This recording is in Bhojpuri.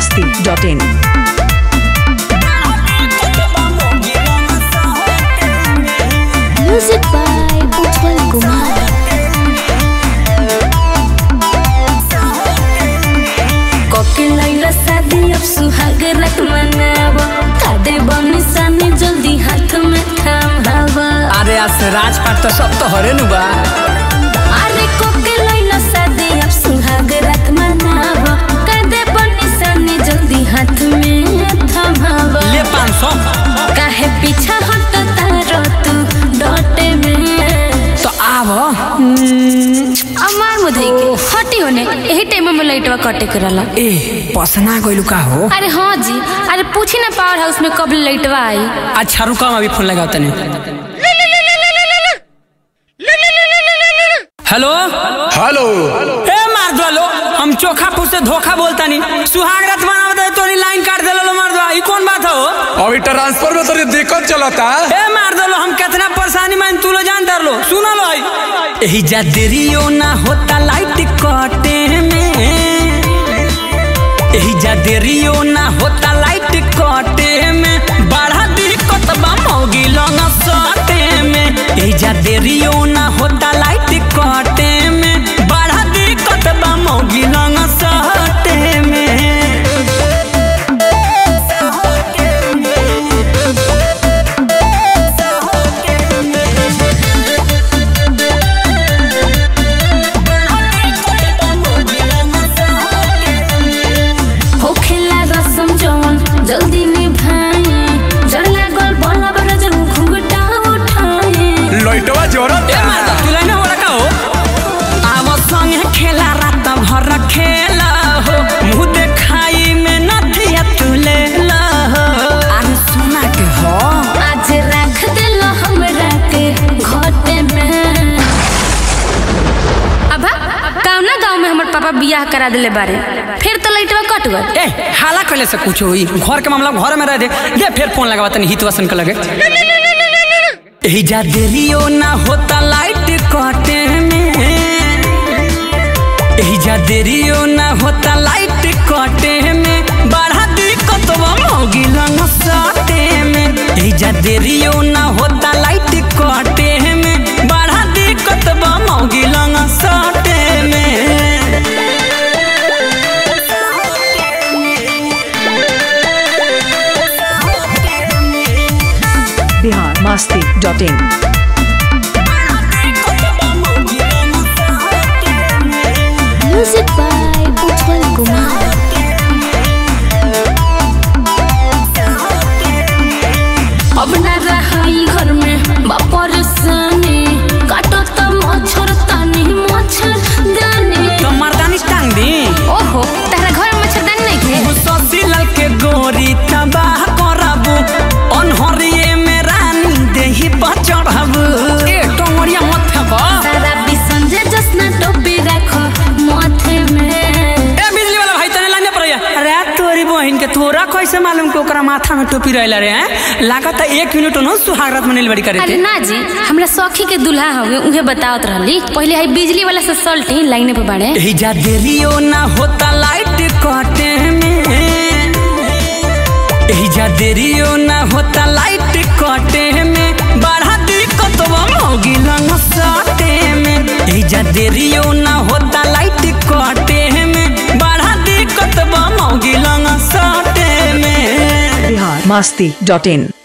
masti.in. Music by Ujjwal Kumar. कोके लैला शादी अब सुहाग रात मनाव कादे बनी सानी जल्दी हाथ में थामावा अरे आज से राजपाट तो सब तो हरे नु बा अरे कोके लैला शादी अब सुहाग रात मनाव कादे बनी सानी जल्दी हाथ में थामावा ले पाँच सौ काहे पीछा हट तारो तू डटे में तो आव अमार मुधई के हटी होने यही टाइम में लाइटवा कटे करला ए पसना गइलू का हो अरे हाँ जी अरे पूछी ना पावर हाउस में कब लाइटवा आई अच्छा रुका हम अभी फोन लगाओ तने हेलो हेलो ए मार दो लो हम चोखा पूछ से धोखा बोलता नहीं सुहाग रात मनावत है तोरी लाइन काट देलो लो मार दो ई कौन बात हो अभी ट्रांसफर में तोरी दिक्कत चलता ए मार दो लो हम कितना परेशानी में तू लो जान दर लो सुनो लो यही जा देरियो ना होता लाइट कटे में यही जा देरियो ना होता लाइट कटे में बड़ा दिक्कत बा मौगी लंग सटे में यही जा देरियो ना होता लाइट कटे में बड़ा दिक्कत बा मौगी लंग सटे में होखेला रसम जवन जल्दी निभाए जड़ लागल बला बड़ा जन घुंघटा उठाए लइटवा जोरत ए माता तू लाइन हो रखा हो आव संगे खेला रात भर खेला हो मुंह देखाई में नथिया तू ले ला हो अरे सुना के हो आज रख दिल हमरा के घोटे में अबा कौना गांव में हमर पापा बियाह करा दिले बारे फिर तो लाइटवा कट गल ए हाला कहले से कुछ होई घर के मामला घर में रह दे दे फिर फोन लगावा तनी हितवासन के लगे एही जा देरियो ना होता लाइट कटे में एही जा देरियो ना होता लाइट कटे में बड़ा दिक्कत बा मौगी लंग सटे में एही जा देरियो ना होता लाइट कटे में बड़ा दिक्कत बा मौगी लंग सटे में Bihar masti.in. Music by Ujjwal Kumar अब न रहाई घर में बापर सने काटो त मच्छर तानी मच्छर दाने तो मर्दानी टांग दी ओहो तारा घर में मच्छर दानी नहीं थे ससिलल के गोरी तबाह करबू अनहरिए में रानी देही पर चढ़बू ए टोंगरिया मत फेंको सारा बिसंजे जसना टोपी रखो माथे में ए बिजली वाला भाई तने लाने पड़िया अरे तोरी बहन के तोरा कैसे मालूम कि ओकरा माथा में टोपी रहला रे हैं लागत है एक मिनट न सुहागरात में बड़ी करे अरे थे ना जी हमरा सखी के दुल्हा हवे उहे बतावत रहली पहले है बिजली वाला से सल्टी लाइने पे बाड़े एही जा देरियो ना होता लाइट कटे में एही जा देरियो ना होता लाइट कटे में बड़ा दिक्कत बा मौगी लंग सटे में एही जा देरियो ना होता लाइट कटे में बड़ा दिक्कत बा मौगी लंग सटे में Bihar masti.in.